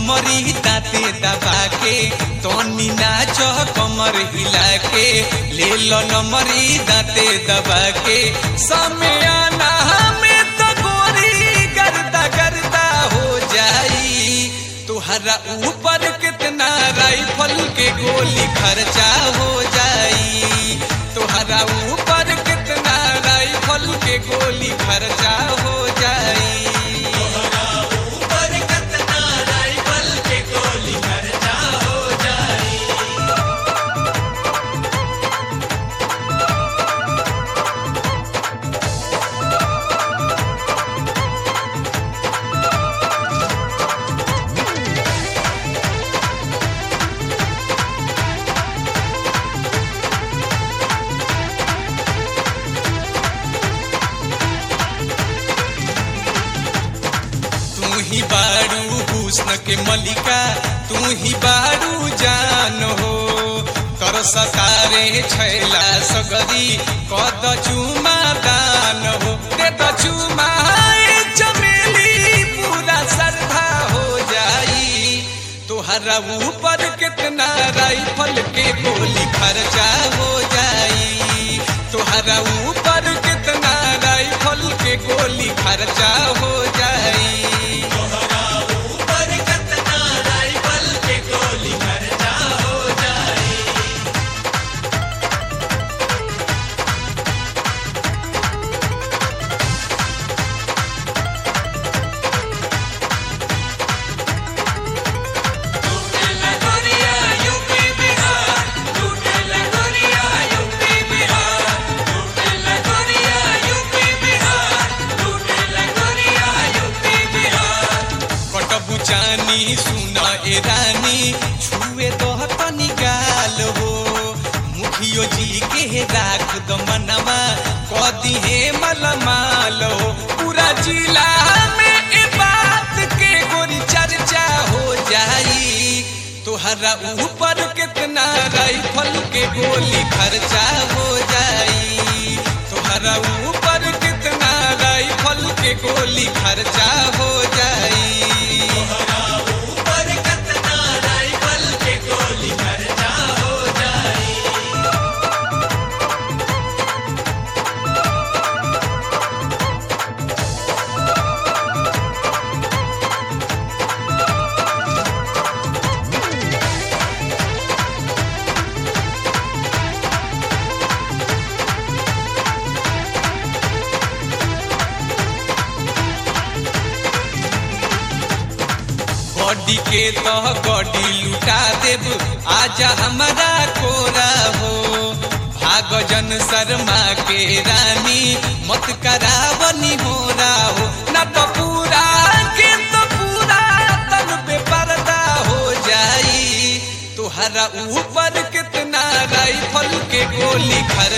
नमरी दाते दबा के तनी नाच कमर हिला के ले लो नमरी दाते दबा के समयाना में तो गोरी गर्दा गर्दा हो जाई तुहरा ऊपर कितना राइफल के गोली खर्चा हो जाई तुहरा ऊपर कितना राइफल के गोली खर्चा हो जाई ऊपर कितना राइफल के गोली खर्चा हो जाए तू ही बारू हुस्न के मलिका तू ही बारू जान हो कर सतारे छैला सगरी कद चुमा दान हो दे द चुमा ए चमेली पूरा श्रद्धा हो जाई तोहरा ऊपर कितना राइफल के गोली खर्चा हो जाई तोहरा ऊपर कितना राइफल के गोली खर्चा हो जाई ऊपर कितना राइफल के गोली खर्चा हो जाए लगोरिया यूपी बिहार लूटे लगोरिया यूपी बिहार लूटे लगोरिया यूपी बिहार लूटे लगोरिया यूपी बिहार कटबु जानी सुन ए रानी छुए दह तनी गाल हो मुखियो जी के राख द मनवा कदी हे मलमाल हो पूरा जिला में ए बात के गोरी चर्चा हो जाई तोहरा ऊपर कितना राइफल के गोली खर्चा हो जाई तोहरा ऊपर कितना राइफल के गोली खर्चा हो जाई ऊपर कितना राइफल के गोली खर्चा हो जाए गड्डी के तह गड्डी लुटा देब आजा हमारा कोरा हो भाग जन शर्मा के रानी मत करावनी हो हो न तो पूरा के तो पूरा तन पे पर्दा हो जाई तुहरा ऊपर कितना राइफल के गोली खर